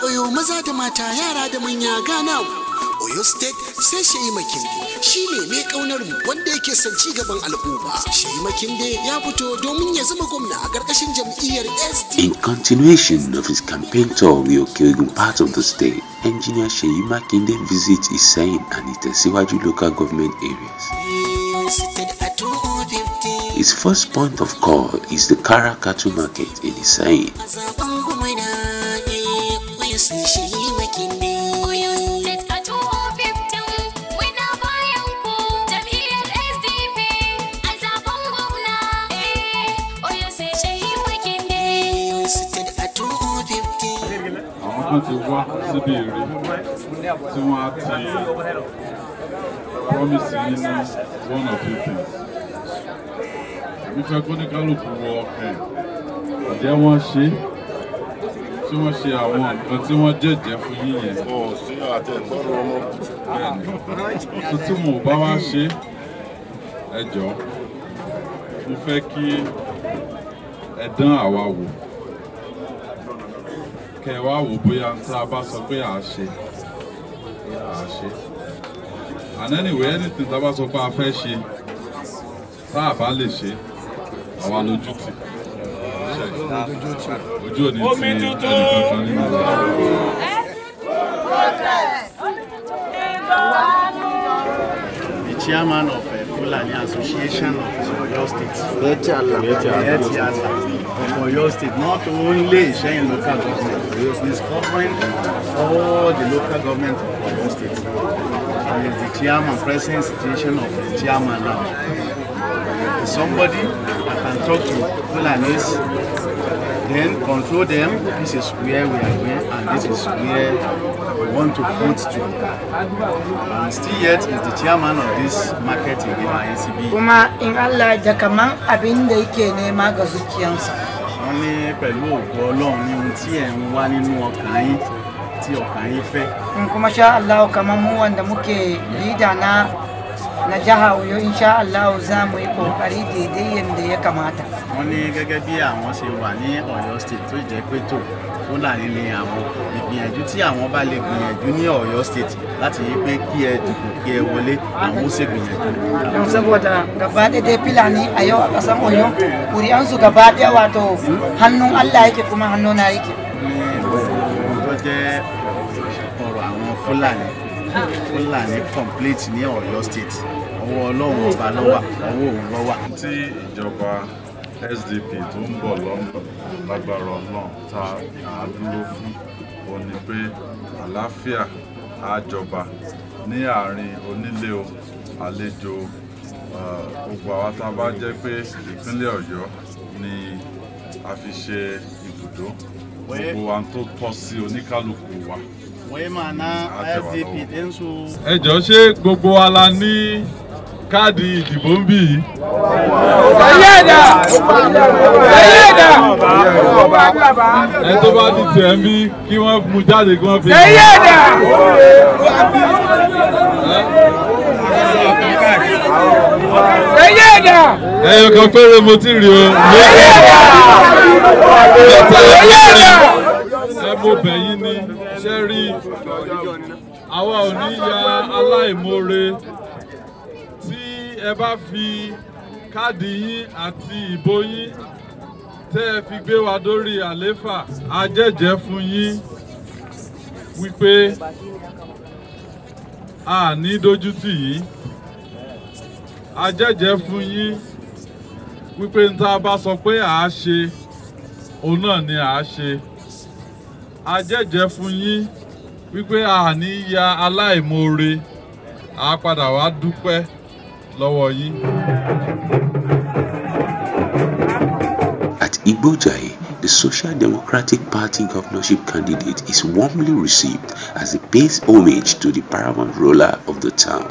oyo maza da mata yara da manya gana oyo state sai shayi makinde shi ne mai kaunar mu wanda yake son ci gaban al'umma shayi makinde ya fito domin ya zama gwamna a ƙarƙashin jam'iyyar sd In continuation of his campaign tour with Okeogun part of the state, engineer Sheyi Makinde visits Isain and Itesiwaju local government areas. State at 250 His first point of call is the Kara Cattle Market in Isain. a zaben gwamna oyo sai shayi makinde Oyo State a 2015 muna bayan ku jam'iyyar SDP a zaben gwamna. Eh, Oyo sai shehi Makinde. oyo state at 250 àwọn kan ti wá síbi èrè tí wọ́n á ti promise yín ní one or two things. èmi fẹ́ kó ní kálukú wọ ọkàn ǹjẹ́ wọ́n ṣe é? tí wọ́n ṣe àwọn nǹkan tí wọ́n jẹ́jẹ́ fún yín yẹn. bẹ́ẹ̀ni tó tí mo bá wá ṣe é, ẹ jọ̀ọ́ mo fẹ́ kí ẹ dán àwa wò kẹ wá wò bóyá tá a bá sọ pé à á ṣe à á ṣe and anyway anything tá a bá sọ pé a fẹ́ ṣe tá a bá lè ṣe àwa lójú tì ojú òní ti ẹnìkankan nínú wa. the chairman of uh, Fulani Association of Oyo State. Yeti Allah. Of Oyo State, not only Ishayin local government, he's covering all the local government of Oyo State. And he's the chairman, present situation of the chairman now. He's somebody that can talk to Fulanis, then control them. This is where we are going, and this is where we want to put to. And still yet is the chairman of this market in the NCB. kuma in Allah da kaman abin da yake nema ga zuciyansa wọ́n ní pẹ̀lú ògo ọlọ́run ní ohun tí ẹ̀ ń wá nínú ọkàn yín tí ọkàn yín fẹ́. in kuma sha Allah kaman mu wanda muke lida na na jiha Oyo insha Allah za mu yi kokari daidai yadda ya kamata wọ́n ní gẹ́gẹ́ bí àwọn ṣe wà ní ọ̀yọ́ state tó jẹ́ pé tó fúlàní ni àwọn ìgbìyànjú tí àwọn bá lè gbìyànjú ní ọ̀yọ́ state láti yí pé kí ẹ dìbò kí ẹ wọlé àwọn ó ṣègbìyànjú. don saboda gaba ɗaya dai filani a yau a ƙasar Oyo ƙuri'ansu gaba ɗaya wato hannun Allah yake kuma hannuna yake ní ohun tó jẹ́ ọ̀rọ̀ àwọn fúlàní fúlàní complete ní ọ̀yọ́ state ọwọ́ ọlọ́run ọba lọ́wà ọwọ́ òun lọ́wà. tí ìjọba sdp tó ń bọ̀ lọ́nà lágbára náà tá a dúró fún òun ni pé àlàáfíà á jọba ní àárín onílé o àlejò eh, gbogbo àwa tá a bá jẹ́ pé ìpínlẹ̀ ọ̀yọ́ ni a fi ṣe ibùdó gbogbo wa tó tọ́ sí oníkálukú wa. wọ́n máa ná sdp dẹ́nsu. ẹ jọ ṣé gbogbo wa la ní káàdì ìdìbò ń bì yìí. ẹ tó bá ní tiẹ̀ ń bí kí wọ́n mú jáde kí wọ́n fi. ẹyọ kan péré mo ti rí o. ẹ mo bẹ̀ yín ni ṣe rí àwa ò ní ya aláìmoore tí ẹ bá fi káàdì yín àti ìbò yín tẹ́ ẹ fi gbé wa dórí àléfà a jẹ́jẹ́ fún yín wípé a ní dójútì yín a jẹ́jẹ́ fún yín wípé n tá a bá sọ pé à á ṣe òun náà ni à á ṣe a jẹ́jẹ́ fún yín wípé a ní ya aláìmoore a padà wá dúpẹ́ lọ́wọ́ yín. At Igbojai, the Social Democratic Party governorship candidate is warmly received as he pays homage to the paramount ruler of the town.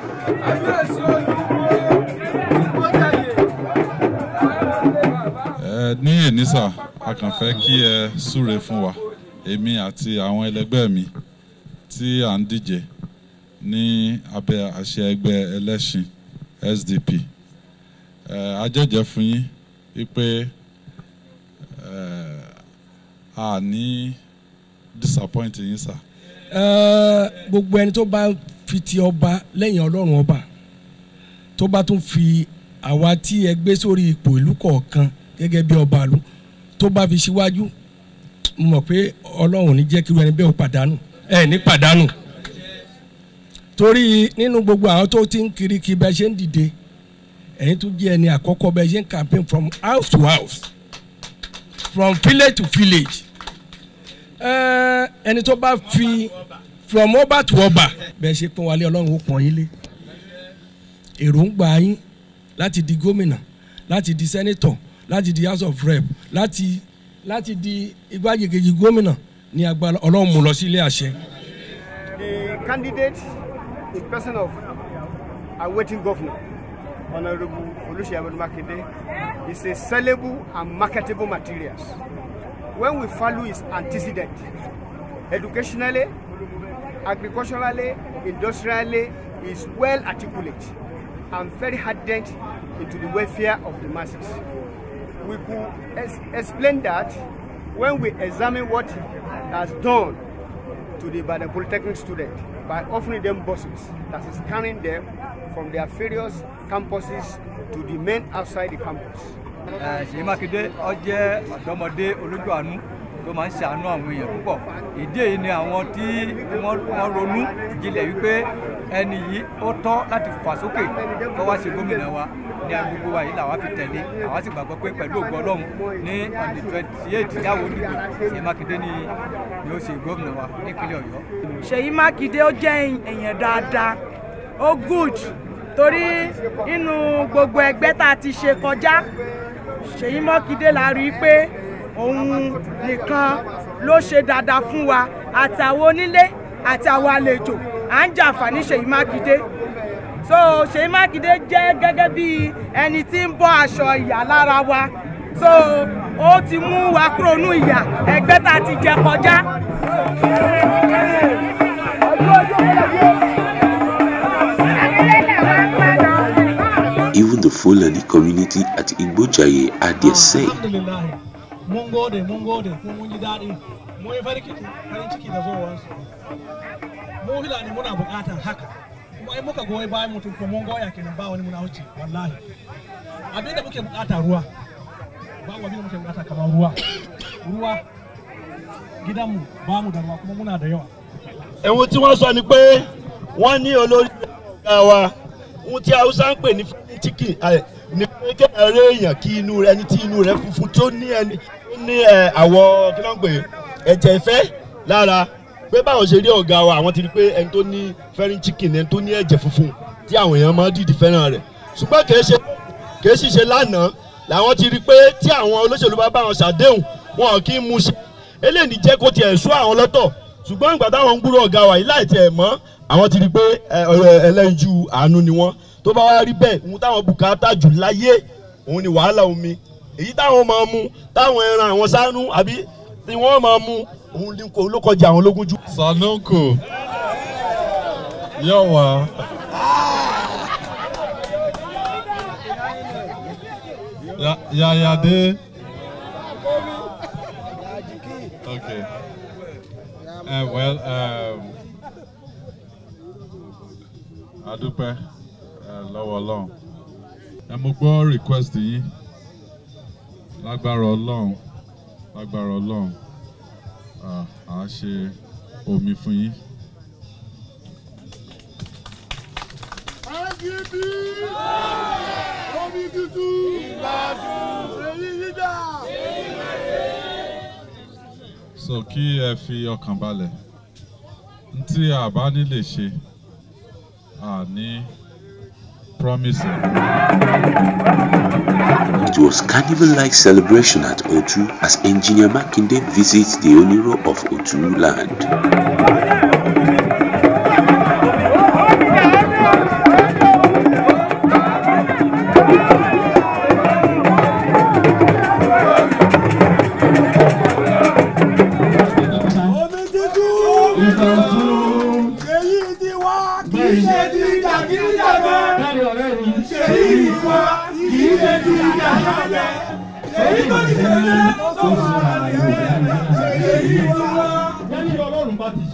ẹ ní ènísà a kàn fẹ́ kí ẹ súre fún wa èmi àti àwọn ẹlẹgbẹ́ mi tí à ń díje ní abẹ́ àṣẹ ẹgbẹ́ ẹlẹ́sìn SDP ẹ a jẹ́jẹ́ fún yín wípé ẹ a ní disappoint yín sà. Ẹ, gbogbo ẹni tó bá fi ti ọba lẹ́yìn ọlọ́run ọba tó bá tún fi àwa tí ẹ gbé sórí ipò ìlú kọ̀ọ̀kan gẹ́gẹ́ bí ọba ìlú tó bá fi síwájú mo mọ̀ pé ọlọ́run ò ní jẹ́ kí irú ẹni bẹ́ẹ̀ ó pàdánù ẹ ní pàdánù torí nínú gbogbo àwọn tó ti ń kiri kí bẹ́ẹ̀ ṣe ń dìde ẹ̀yin tún jẹ́ ẹni àkọ́kọ́ bẹ́ẹ̀ ṣe ń campaign from house to house from village to village Ẹ, ẹni tó bá fi from ọba to ọba bẹ́ẹ̀ ṣe pọ́n wálé ọlọ́run ó pọ́n yín lé èròǹgbà yín láti di gómìnà láti di sẹ́nẹ́tọ̀ láti di house of rep láti láti di igbákejì gómìnà ní agbára ọlọ́run mú lọ sí ilé àṣẹ. The candidate in person of awaiting governor, Honorable Olusegun Makinde, is a sellable and marketable materials. When we follow his antecedent, educationally, agriculturally, industrially, is well articulate and very ardent into the welfare of the masses. We could ex- explain that when we examine what he has done to the Ibadan Polytechnic student by offering them buses that is carrying them from their various campuses to the main outside the campus. Eh, Ṣèyí Mákindé ó jẹ́ ọ̀dọ́mọdé olójú àánú tó máa ń ṣàánú àwọn èèyàn púpọ̀ ìdí èyí ni àwọn tí wọ́n wọ́n ronú jinlẹ̀ wípé ẹni yìí ó tọ́ láti fà sókè kó wá ṣe gómìnà wa ní agbègbè wa yìí làwa fi tẹ̀lé àwa sì gbàgbọ́ pé pẹ̀lú ògo Ọlọ́run ní on the twenty eight yàwó olùgbò Ṣèyí Mákindé ni ni ó ṣe gómìnà wa nípínlẹ̀ Ọ̀yọ́. ṣèyí mákindé ó jẹ́ èèyàn dáadáa ó good torí nínú gbogbo ẹgbẹ́ tá a ti ṣe kọjá ṣèyí mákindé la rí i pé òun nìkan ló ṣe dáadáa fún wa àtàwọn onílé àtàwọn àlejò à ń jàǹfààní ṣèyí mákindé so ṣèyí mákindé jẹ́ gẹ́gẹ́ bí ẹni tí ń bọ́ aṣọ ìyà lára wa so ó ti mú wa kúrò nínú ìyà ẹgbẹ́ tá a ti jẹ kọjá. Even the Fulani community at Igbojaye had their say. alhamdulillah mun gode mun gode kuma mun ji daɗi mun yi farin ciki farin ciki da zuwansu mu filani muna buƙatar haka kuma in muka goyi bayan mutum ko mun goya kenan ba wani muna wuce wallahi abin da muke buƙata ruwa ba abin da muke buƙata kamar ruwa ruwa gidanmu ba mu da ruwa kuma muna da yawa ẹ̀hún tí wọ́n sọ ni pé wọ́n ní olórí ọ̀gá wa ohun tí haúsá ń pè ní chicken ẹ̀, ní pé kéèyàn rí èèyàn kí inú rẹ ẹni tí inú rẹ funfun tó ní ẹni tó ní ẹ̀, àwọ̀ kí ló ń pè é, ẹ̀jẹ̀ ìfẹ́ lára pé báwọn ṣe rí ọ̀gá wa àwọn ti rí pé ẹni tó ní fẹ́rin chicken ẹni tó ní ẹ̀jẹ̀ funfun tí àwọn èèyàn máa ń dìdí fẹ́ràn rẹ̀ ṣùgbọ́n kì í ṣe kì í sì ṣe lánàá làwọn ti rí pé tí àwọn olóṣèlú bá bá wọn ṣàdéhùn wọn kì í mú ṣe eléyìí jẹ́ kó tiẹ̀ sú àwọn lọ́tọ̀ ṣùgbọ́n ìgbà táwọn ń gbúrò ọ̀gá wa yìí láì tiẹ̀ mọ́ àwọn ti rí pé ẹ, ẹ, ẹlẹ́yinjú àánú ni wọ́n tó bá wá rí bẹ́ẹ̀ ohun táwọn bùkátà jù láyé òun ni wàhálà omi èyí táwọn máa mú táwọn ẹran àwọn sánú àbí tí wọ́n máa mú òun ni kò ló kọjá àwọn ológun jù. Sanogo yóò wá. Ya- Yayade. Okay. Uh, well, um, adúpẹ́ uh, lọ́wọ́ ọlọ́run. Ẹ mo gbọ́ request yín lágbára ọlọ́run lágbára ọlọ́run ah, à á ṣe omi fún yín. Omi tútù. Èyí yíjà. so kí ẹ fi ọkàn balẹ̀ n tí a bá ní lè ṣe a ní promise ẹ̀. It was carnival-like celebration at Otu as Engineer Makinde visits the Oniro of Otu land. Omi tútù. Èyí ti wá kì í ṣe ti jàgídíjàgan. Èyí ti wá kì í ṣe ti jàgídíjàgan. Èyí tó ti tẹ̀lé tó sọ̀rọ̀ àdéhùn. Èyí ti wá.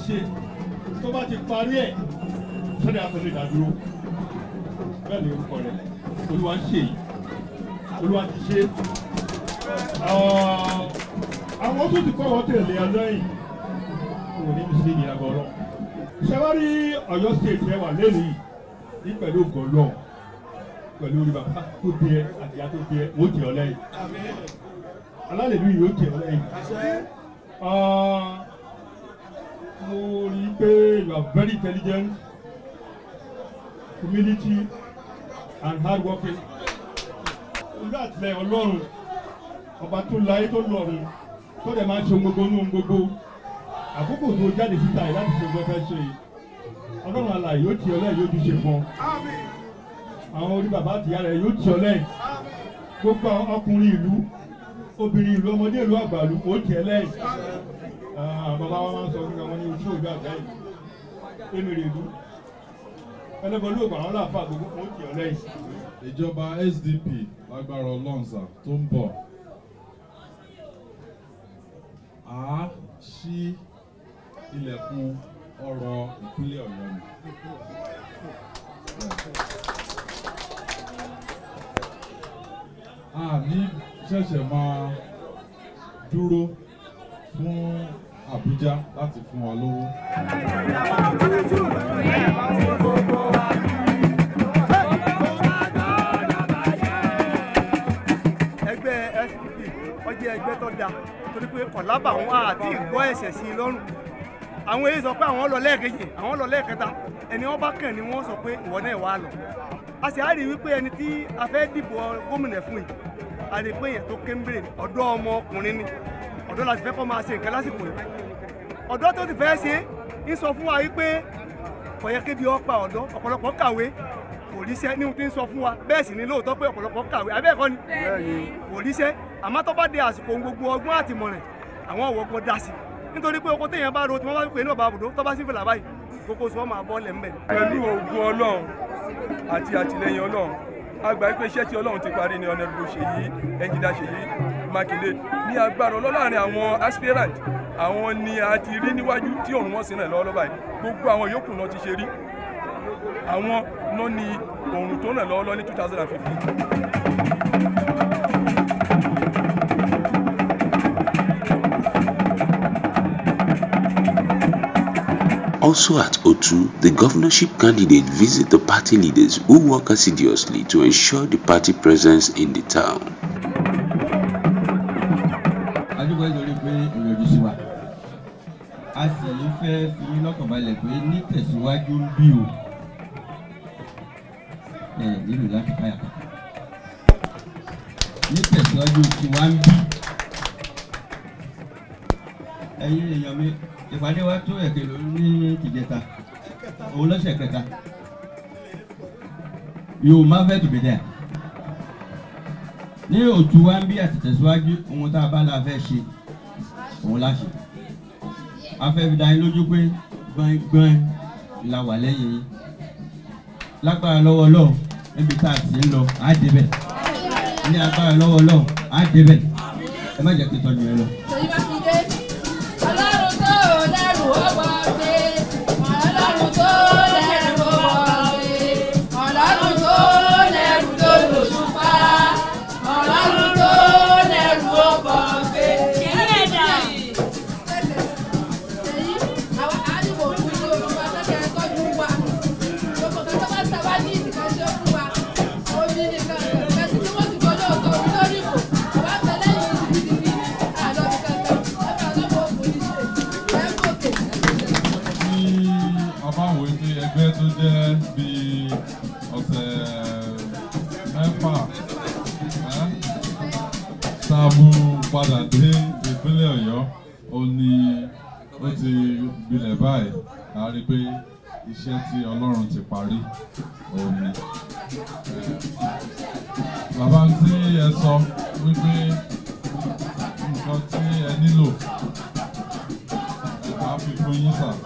ṣe tó bá ti parí ẹ̀ sọ́dọ̀ àtọ́lé ìdádúró bẹ́ẹ̀ ni orúkọ rẹ̀ olúwa ń ṣe yìí olúwa ti ṣe àwọn tó ti kọ́ wọ́n tẹ̀lé ọlọ́yìn kò ní bí sí ní agbọ́rọ́ ṣẹ́wárí ọ̀yọ́ state ẹ wà lẹ́nìí ní pẹ̀lú gọ́lọ́ pẹ̀lú orí bàbá tó dé ẹ àti ìyá tó dé ẹ wọ́n tẹ̀ ọ lẹ́yìn alálẹ̀lú yìí ó tẹ̀ ọ lẹ́yìn mo rí i pé you are very intelligent humility and hard working olú àtìlẹyìn ọlọ́run ọba tó láyé tó lọ́run tó dẹ̀ máa ń ṣe gbogbo nínú gbogbo àkókò tó jáde síta yìí láti ṣe gbogbo ẹfẹ́ ṣe yìí ọlọ́run àlàyé yóò tì ọ́ lẹ́yìn yóò dúṣe fún ọ àwọn orí bàbá àtìyá rẹ̀ yóò tì ọ́ lẹ́yìn gbogbo àwọn ọkùnrin ìlú obìnrin ìlú ọmọdé ìlú àgbàlú ó tì ẹ́ lẹ́yìn bàbá wa máa ń sọ fún mi àwọn ní ojú òjò àgbáyé èmèrè ìlú ẹlẹ́gbọ̀n lóògùn àwọn láàfà gbogbo ó tì ọ́ lẹ́yìn. ìjọba sdp lágbára ọlọ́ǹsà tó ń bọ̀ á ṣí ilẹ̀kùn ọrọ̀ ìpínlẹ̀ ọ̀yọ́ ni. a ní ṣẹ̀ṣẹ̀ máa dúró fún àbújá láti fún wa lówó. ẹgbẹ́ sdp ọjọ́ ẹgbẹ́ tó dáa torí pé kọ̀lábà wọn àti ìgbọ́ ẹ̀sẹ̀ sí i lọ́rùn àwọn èyí sọ pé àwọn lọ lẹ́ẹ̀kejì àwọn lọ lẹ́ẹ̀kẹta ẹni wọn bá kàn ní wọn sọ pé ìwọ náà wà lọ a sì á rí i wípé ẹni tí a fẹ́ dìbò gómìnà fún yìí a rí i pé èèyàn tó kéńbèrè ọ̀dọ́ ọmọ ọkùnrin ni ọ̀dọ́ la sì fẹ́ kọ́ máa ṣe nǹkan lásìkò yìí ọ̀dọ́ tó ti fẹ́ ṣe ń sọ fún wa wípé kò yẹ kébi ọ pa ọ̀dọ́ ọ̀pọ̀lọpọ̀ kàwé kò ríṣẹ́ ní ohun tí ń sọ fún wa bẹ́ẹ̀ sì ni lóòótọ́ pé ọ̀pọ̀lọpọ̀ kàwé abẹ́ẹ̀kọ́ ni kò ríṣẹ́ àmọ́ tó bá dé àsìkò ohun gbogbo ọgbọ́n àtìmọ̀ràn àwọn ọ̀wọ́ gbọ́ dá sí nítorí pé oko téèyàn bá ro tí wọ́n bá pè ní ọ̀bá àbùdó tó bá sí fìlà báyìí kókó sọ máa bọ́ lẹ̀ ń bẹ̀. pẹ̀lú ògùn ọlọ́run àti àtìlẹyìn ọlọ́run a gbà pé iṣẹ́ tí ọlọ́run ti parí ní ọ̀nẹ́dúró ṣèyí ẹnjìdá ṣèyí mákindé ní agbára ọlọ́láàrin àwọn aspirant àwọn ni a ti rí níwájú tí òun wọn sí náà lọ́wọ́ lọ́ba yìí gbogbo àwọn yòókù náà ti ṣe rí àwọn náà ni òun tó náà lọ́wọ́ lọ́ ní two thousand and fifteen. Also at O2, the governorship candidate visit the party leaders who work assiduously to ensure the party presence in the town. adúgbò ìdórí pé ìrọ̀jú sí wa a sì ń fẹ́ fi yín lọ́kàn balẹ̀ pé ní tẹ̀síwájú ń bí o ẹ nílò láti káyà kan ní tẹ̀síwájú tí wá ń bí ẹ̀yin èèyàn mi ìpàdé wa tó ẹ̀kẹ́ ló ní tìjẹta òun lọ́sẹ̀ kẹta yóò má fẹ́ tòbí dẹ́ ní òtún wa ń bí àtẹ̀tẹ̀síwájú ohun tá a bá la fẹ́ ṣe òun la ṣe a fẹ́ fi dá yín lójú pé gbọ́ngbọ́n la wà lẹ́yìn yín lágbára lọ́wọ́ lọ́wọ́ níbi tá a sì ń lọ á débẹ̀ ní agbára lọ́wọ́ lọ́wọ́ á débẹ̀ ẹ má jẹ́ kí n tọ́jú ẹ lọ. ọlọ́run tó lẹ́rù ó bọ̀ gbé ọlọ́run tó lẹ́rù ó bọ̀ gbé ọlọ́run tó lẹ́rù tó lòṣù pa ọlọ́run tó lẹ́rù ó bọ̀ gbé. kìí ẹ̀dá. èyí àwọn àdìbò fún ilé olúwa kẹ́kẹ́ tọ́jú wa gbogbo kan tó bá sábà ní ìdíkan tó fún wa omi nìkan ẹ̀sìn tí wọ́n ti gbọ́dọ̀ tó orí lórí ìbò wà á tẹ̀lé yìí gidigidi àlọ́ kankan ẹ̀ka lọ́wọ́ òfòlì ṣe ẹ̀ gòkè. tí a bá wòye pé ẹgbẹ́ tó jẹ́ bíi ọ̀sẹ̀ mẹ́fà ẹ́, tá a mú padà dé ìpínlẹ̀ ọ̀yọ́ ó ní ó ti gbilẹ̀ báyìí a rí i pé iṣẹ́ tí ọlọ́run ti parí òun ni. Ẹ́, bàbá tí ẹ sọ wípé nǹkan tí ẹ nílò ẹ bá fi fún yín sà.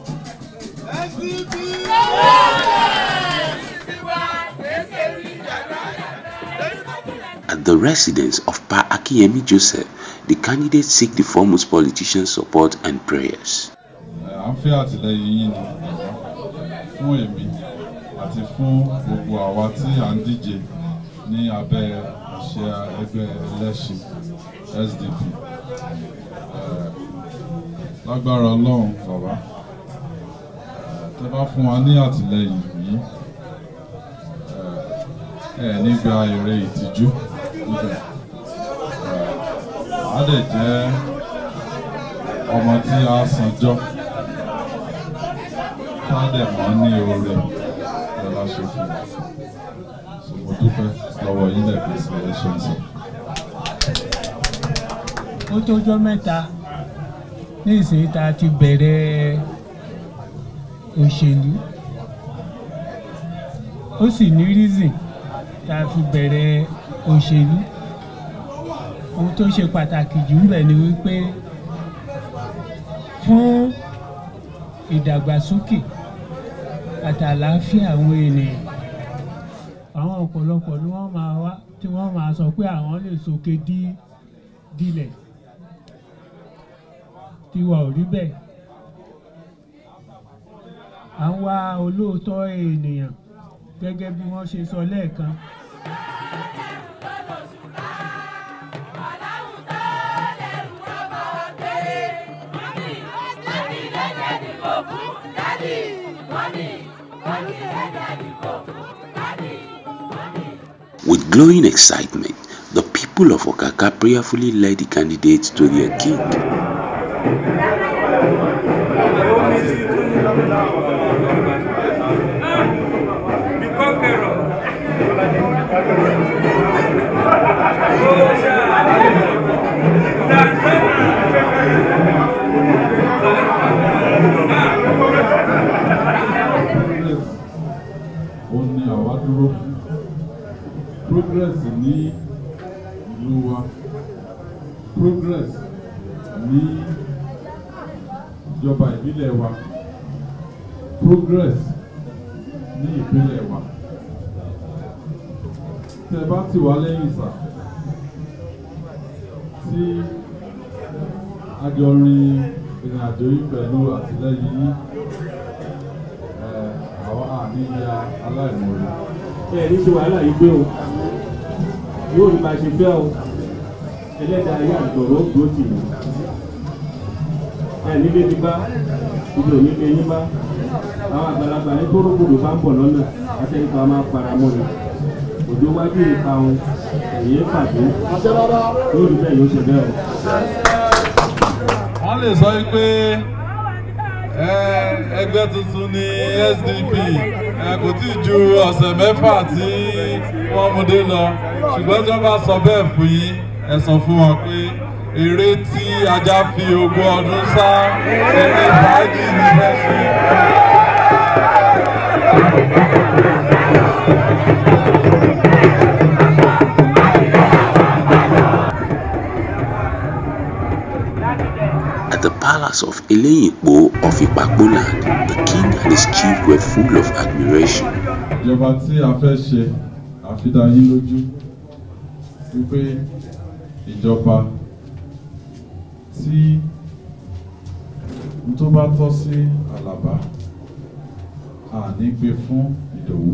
At the residence of Pa Akiyemi Joseph, the candidates seek the foremost politicians' support and prayers. a à ń fẹ́ àtìlẹ́yìn yín ni fún èmi àti fún gbogbo àwa tí à ń díje ní abẹ́ àṣẹ ẹgbẹ́ ẹlẹ́ṣin SDP Eh, lágbára ọlọ́run bàbá tẹ bá fún wa ní àtìlẹ́yìn yìí ẹ ẹ nígbà èrè ìtìjú níbẹ̀ á dẹ̀ jẹ́ ọmọ tí a sanjọ́ tá a dẹ̀ mọ́ ní oore ẹ bá ṣe fún wa so mo dúpẹ́ lọ́wọ́ yín lẹ́ẹ̀kan sí ẹ ṣeun sí. ó tójọ́ mẹ́ta ní ìsìn tá a ti bẹ̀rẹ̀ òṣèlú ó sì ní reason tá a fi bẹ̀rẹ̀ òṣèlú ohun tó ṣe pàtàkì jù ń bẹ̀ ni wípé fún ìdàgbàsókè àtàlàáfíà àwọn ènìyàn àwọn ọ̀pọ̀lọpọ̀ ni wọ́n máa wá tí wọ́n máa sọ pé àwọn lè sókè dí dilẹ̀ tiwa ò rí bẹ́ẹ̀ à ń wá olóòótọ́ ènìyàn gẹ́gẹ́ bí wọ́n ṣe sọ lẹ́ẹ̀kan. With glowing excitement, the people of Okaka prayerfully led the candidates to their king. ó ní àwa dúró fún progress ní ìlú wa progress ní ìjọba ìbílẹ̀ wa progress ní ìpínlẹ̀ wa tẹ bá tì wá lẹ́yìn sà tí a jọ rin ìrìn àjò yìí pẹ̀lú àtìlẹ́yìn yín àwọn àníyá aláìmoore. ẹ ní ṣe wàhálà yìí gbé o yóò ní bá a ṣe fẹ́ o ẹlẹ́dàá ayé àgbọ̀rọ̀ dúró tì mí ẹ nílé ti bá ibi ò ní lé yín bá àwọn àgbàlagbà ní kórógbòdò bá ń bọ̀ lọ́nà àtẹnukọ máa para mọ́ ni òjò wájú ìka wọn èyí pàdé yóò rí bẹ́ẹ̀ yóò ṣe bẹ́ẹ̀ o. wọ́n lè sọ pé ẹgbẹ́ tuntun ní SDP kò tí ì ju ọ̀sẹ̀ mẹ́fà tí wọ́n mú dé lọ ṣùgbọ́n tí wọ́n bá sọ bẹ́ẹ̀ fún yín ẹ sọ fún wọn pé eré tí ajá fi ogún ọdún sá eré fàájì ní fẹ́ẹ́ At the palace of Eleyipo of Ipakboland, the king and his chief were full of admiration. ìjọba tí a fẹ́ ṣe àfidá yín lójú wípé ìjọba tí n tó bá tọ́ sí àlàbá àní gbé fún ìdòwú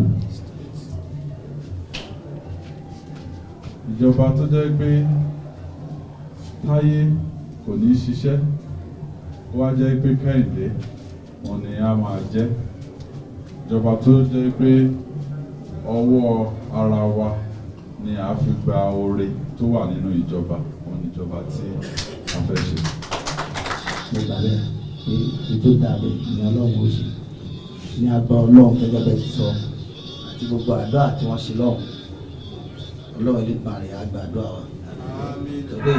ìjọba tó jẹ́ pé táyé kò ní ṣiṣẹ́ ó wá jẹ́ pé kẹ́hìndé wọn ni a máa jẹ́ ìjọba tó jẹ́ pé ọwọ́ ara wa ni a fi gba oore tó wà nínú ìjọba wọn ni ìjọba tí a fẹ́ ṣe. mo gbà bẹ́ẹ̀ pé ètò ìdàgbé ni ọlọ́run ó ṣe ní agbá ọlọ́run gẹ́gẹ́ bẹ́ẹ̀ ti sọ àti gbogbo àdúrà tí wọ́n ṣe lọ́hùn ọlọ́run ilé ìgbà rẹ̀ á gba àdúrà wa. Torí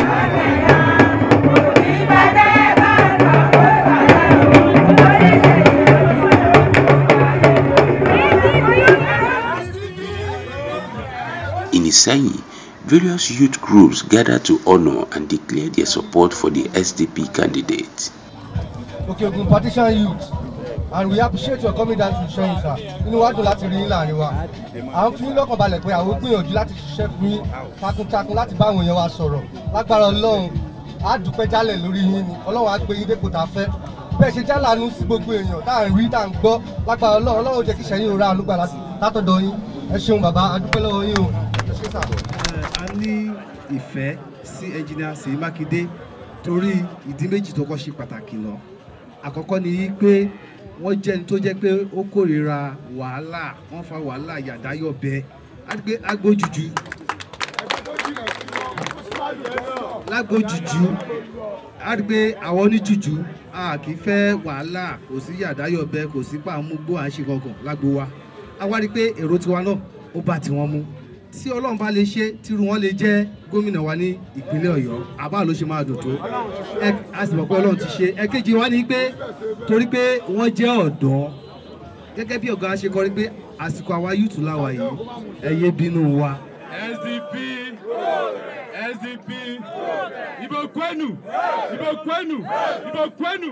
In Iseyin, various youth groups gathered to honor and declare their support for the SDP candidate. Okay, Ogun partition youth and we appreciate your coming down to show sir. Inú wa dùn láti rí yín láàrin wa. À ń fi yín lọ́kàn balẹ̀ pé àwọn gbìyànjú láti ṣiṣẹ́ fún yín takuntakun láti bá àwọn èèyàn wa sọ̀rọ̀. Lágbára Ọlọ́run, á dúpẹ́ jálẹ̀ lórí yín ni. Ọlọ́run á gbé yín dépò tá a fẹ́. bẹ́ẹ̀ ṣe jálàánú sí gbogbo èèyàn tá à ń rí tá à ń gbọ́ lágbára ọlọ́run ọlọ́run jẹ́ kí sẹ́yìn òra àlùgbà látọ̀dọ̀ yín ẹ ṣeun bàbá adúpẹ́ lọ́wọ́ yín o ẹ ṣe sà. a ní ìfẹ́ sí ẹnjìnìà Ṣèyí Mákindé torí ìdí méjì tó kọ́ ṣe pàtàkì lọ àkọ́kọ́ ni pé wọ́n jẹ́ ní tó jẹ́ pé ó kórìíra wàhálà wọ́n fa wàhálà yàdáyọ̀bẹ agbójújú lágbójújú á rí pé àwọn oníjújú a kì í fẹ́ wàhálà kò sí yàdáyọ̀bẹ kò sí pàmùgbò à ń ṣe kankan lágbo wa a wá rí i pé èrò tiwa náà ó bá tiwọn mú tí ọlọ́run bá lè ṣe tírú wọn lè jẹ́ gómìnà wa ní ìpínlẹ̀ ọ̀yọ́ àbá ló ṣe máa dùn tó ẹ a sì mọ̀ pé ọlọ́run ti ṣe ẹ̀kejì wa ni pé torí pé wọ́n jẹ́ ọ̀dọ́ gẹ́gẹ́ bí ọ̀gá ṣe kọrí pé àsìkò àwa yúùtù láwa yìí ẹ yé bínú wa. SDP SDP Ibo kwenu Ibo kwenu Ibo kwenu.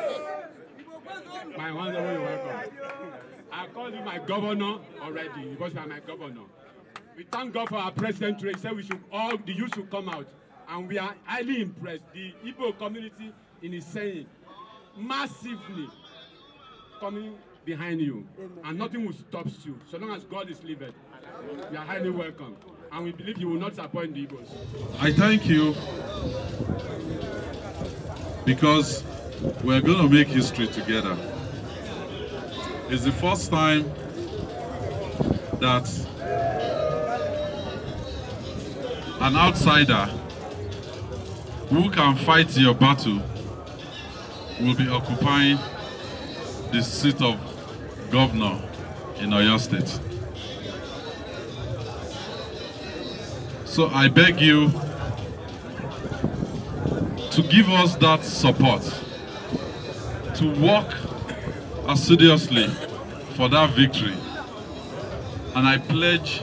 My honourable you welcome. I call you my governor already because you are my governor. We thank God for our president today. He said we should all the youth should come out, and we are highly impressed. The Igbo community in his saying massively coming behind you, and nothing will stop you so long as God is living. You are highly welcome, and we believe you will not disappoint the Igbos. I thank you because we're going to make history together. It's the first time that an outsider who can fight your battle will be occupying the seat of governor in Oyo State. So I beg you to give us that support, to work assiduously for that victory. And I pledge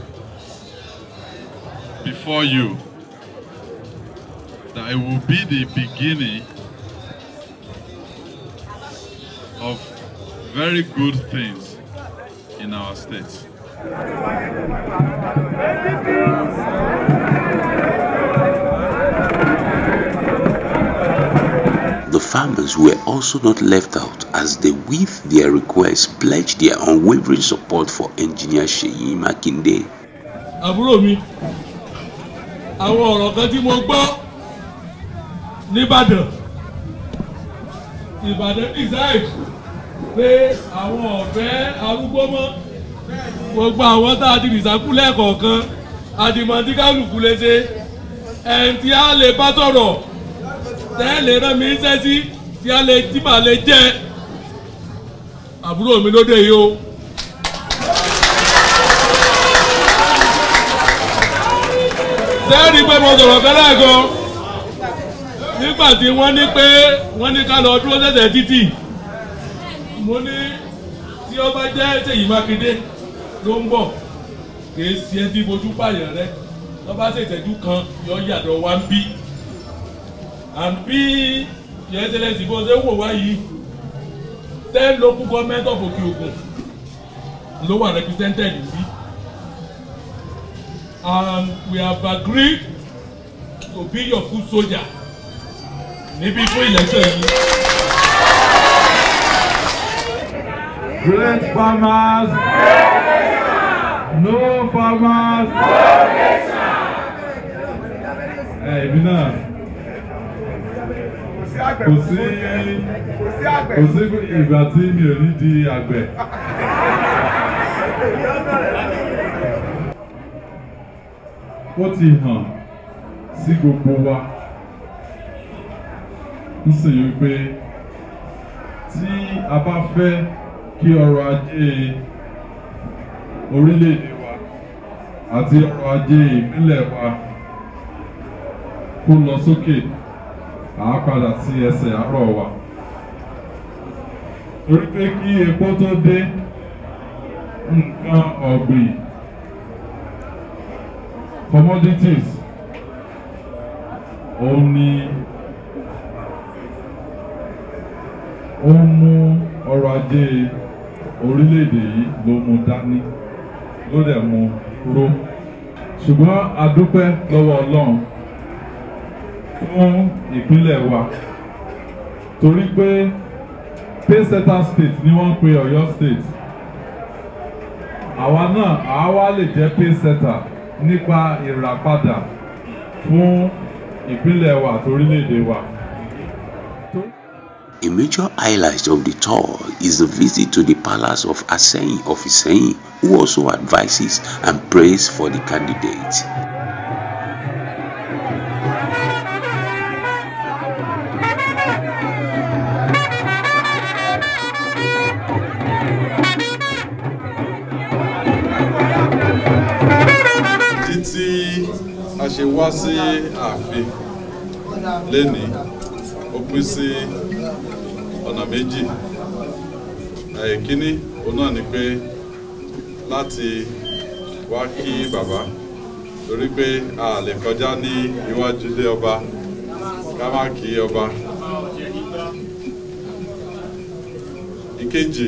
before you that it will be the beginning of very good things in our state. The farmers were also not left out as they, with their requests, pledged their unwavering support for engineer Seyi Makinde. àbúrò mi àwọn ọ̀rọ̀ kan tí mo gbọ́ nìbàdàn ìbàdàn decide pé àwọn ọ̀fẹ́ arúgbó mọ́ gbogbo àwọn tá a ti rìsákú lẹ́ẹ̀kọ̀ọ̀kan àdìmọ̀tí kálukú lè ṣe ẹni tí a lè bá sọ̀rọ̀ tẹ́lẹ̀ rán mi ń sẹ́sí tí a lè tí màá lè jẹ́ àbúrò mi lóde yìí o. sẹ́ẹ̀rì pé mo sọ̀rọ̀ kẹ́lẹ́ gan nígbà tí wọ́n ní pé wọ́n ní ká lọ dúró sẹ̀sẹ̀ títì mo ní tí ó bá jẹ́ Ṣèyí Mákindé ló ń bọ̀ kìí ṣe ẹbí bojú pààyàn rẹ tó bá ṣe ìtẹ́jú kan yọ yàtọ̀ wá ń bí and bí your excellence bó ṣe ń wò wá yìí ten local government of Òkè Ògùn ló wà represented níbí and we have agreed to be your foot soldier níbí fún election yìí. Great farmers, no farmers. Ẹ ìbí náà kò sí kò sí ìgbà tí mi ò ní di àgbẹ̀. Ó ti hàn sí gbogbo wa nísìnyí pé tí a bá fẹ́ kí ọrọ̀ ajé orílẹ̀-èdè wa àti ọrọ̀ ajé ìpínlẹ̀ wa kó lọ sókè à á padà sí ẹsẹ̀ àárọ̀ wa. torí pé kí epo tó dé nǹkan ọ̀gbìn commodities òun ni ó ń mú ọrọ̀ ajé orílẹ̀-èdè yìí ló mú dání ló dẹ̀ mú ró ṣùgbọ́n a dúpẹ́ lọ́wọ́ Ọlọ́run fún ìpínlẹ̀ wa torí pé paysetter state ni wọ́n ń pe ọ̀yọ́ state àwa náà àá wá lè jẹ́ paysetter nípa ìràpadà fún ìpínlẹ̀ wa àti orílẹ̀-èdè wa. A major highlight of the tour is the visit to the palace of Aseyin of Iseyin, who also advises and prays for the candidate. títí a ṣe wá sí ààfin lénìí ó pín sí ọ̀nà méjì ẹ̀kíní òun náà ni pé láti wá kí bàbá torí pé a lè kọjá ní iwájú ilé ọba ká má kí ọba ìkejì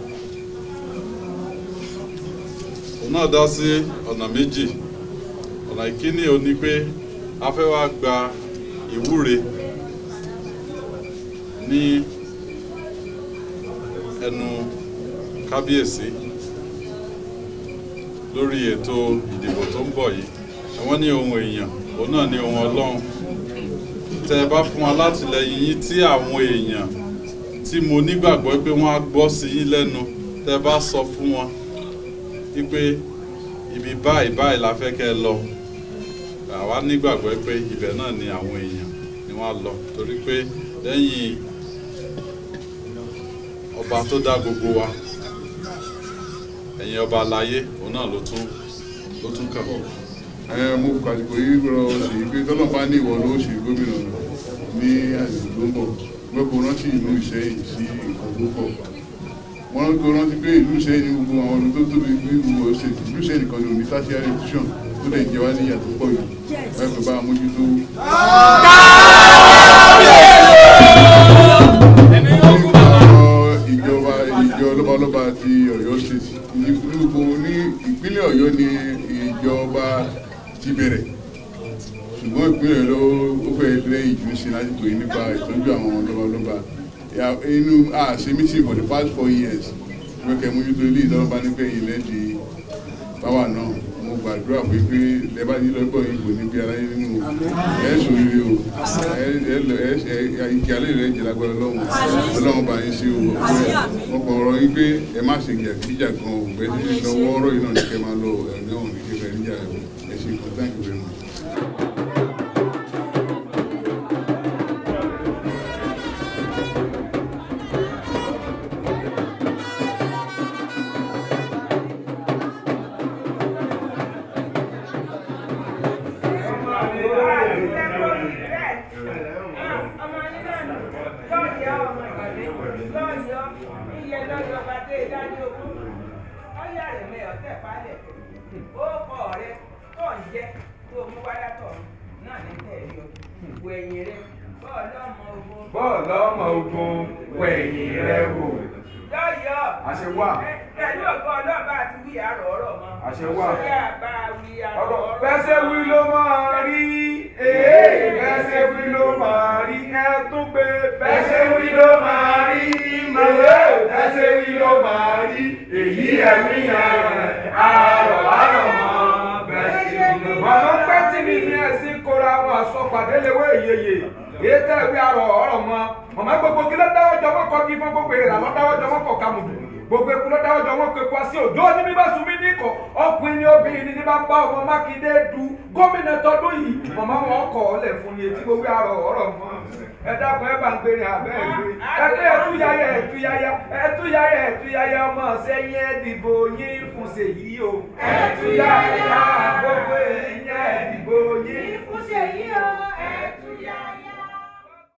òun náà dá sí ọ̀nà méjì ọ̀nà ìkíní ò ní pé a fẹ́ wá gba ìwúre ní ẹnu kábíyèsí lórí ètò ìdìbò tó ń bọ̀ yìí àwọn ní ohun èèyàn òun náà ní ohun ọlọ́run tẹ ẹ bá fún wa látìlẹyìn yín tí àwọn èèyàn tí mo nígbàgbọ́ pé wọ́n á gbọ́ sí yín lẹ́nu tẹ ẹ bá sọ fún wọn wípé ibi báyìí báyìí la fẹ́ kẹ́ ẹ lọ àwa nígbàgbọ́ pé ibẹ̀ náà ni àwọn èèyàn ni wọ́n á lọ torí pé lẹ́yìn ọba tó dá gbogbo wa ẹ̀yin ọba aláyé òun náà ló tún ló tún kàn. ẹ mo kàdìgbò yìí rọ sí pé tọ́lọ́ bá ní ìwọ ló ṣe gómìnà ní àsìkò tó ń bọ̀ gbẹ́kọ̀ rántí ìlú ìṣẹ́yìn sí nǹkan tó pọ̀ wọ́n kò rántí pé ìlú ìṣẹ́yìn ní gbogbo àwọn ọdún tó tóbi ní gbogbo ṣe ìlú ìṣẹ́yìn nìkan ní òní tertiary institution tó lè jẹ wá níyà tó pọ̀ yìí ẹ pẹ̀ bá mójútó. ìjọba ìjọ lọ́balọ́ba ti ọ̀yọ́ state ní gbogbo ní ìpínlẹ̀ ọ̀yọ́ ni ìjọba ti bẹ̀rẹ̀ ṣùgbọ́n ìpínlẹ̀ ló ó fẹ́ lẹ́yìn jù sí lásìkò yìí nípa ìtọ́jú àwọn lọ́balọ́ba inú àṣẹ meeting for the past four years wọ́n kẹ́ mójútó ilé ìtọ́lọ́ba nígbà yìí lẹ́dí báwa náà mo gbàdúrà pé pé lẹ́bàá yìí lọ́gbọ̀ yìí kò ní bí aráyé nínú ẹ̀ sòrire o ìkí alẹ́ rẹ̀ jẹ́ lágbára ọlọ́run ọlọ́run bá yín sí o mo kọ̀ ọ̀rọ̀ yín pé ẹ má ṣe gíjà gan o bẹ́ẹ̀ tí lọ́wọ́ ọ̀rọ̀ yìí náà ní kẹ́ máa lọ ẹ̀ ní ọ̀hún ní kí fẹ́ níjà ẹ̀ ṣe kan thank you very much. bọ́ọ̀lù ọmọ ogun wẹ̀yìn rẹ wò. yọ̀yọ̀ àṣẹ wà. pẹ̀lú ògo ọlọ́ba àti wí àrò ọ̀rọ̀ mọ́. àṣẹ wà. ṣé àbá wí àrò ọ̀rọ̀ ọ̀rọ̀. bẹ́sẹ̀ wí ló máa rí. ee bẹ́sẹ̀ wí ló máa rí. ẹ tún gbé bẹ́sẹ̀ wí ló máa rí. màlẹ́ bẹ́sẹ̀ wí ló máa rí. èyí ẹ̀mí yẹn àrọ̀ àrọ̀ mọ́ bẹ́sẹ̀ wí ló máa rí. màmá pẹ́ tí mi ní ẹ̀sìn kóra wọn àsọpàdé lewé ìyeyè èyí tẹ́ ìwé arọ̀ ọ̀rọ̀ mọ́ màmá gbogbo kí ló dáwọ́ jọ mọ́ kọ́ kí fún gbogbo èrè àlọ́ dáwọ́ jọ mọ́ kọ́ kàmùdù gbogbo eku ló dáwọ́ jọ mọ́ kọ́ eku àti òjò ní bí bá sun mí ní kọ́ ọkùnrin ní obìnrin ní bá bá ọmọ mákindé du gómìnà tọdún yìí màmá wọn kọ̀ ọ́ lẹ̀ fún ni etí gbogbo arọ̀ ọ̀rọ̀ mọ́ ẹ dákun ẹ bá ń gbére abẹ́ ẹ gbé ẹ pé ẹtúyáyá ẹtúyáyá ẹtúyáyá ẹtúyáyá ọmọ sẹ́yìn ẹ̀dìbò yín fún ṣèyí o ẹtúyáyá gbogbo ẹ̀yìn ẹ̀dìbò yín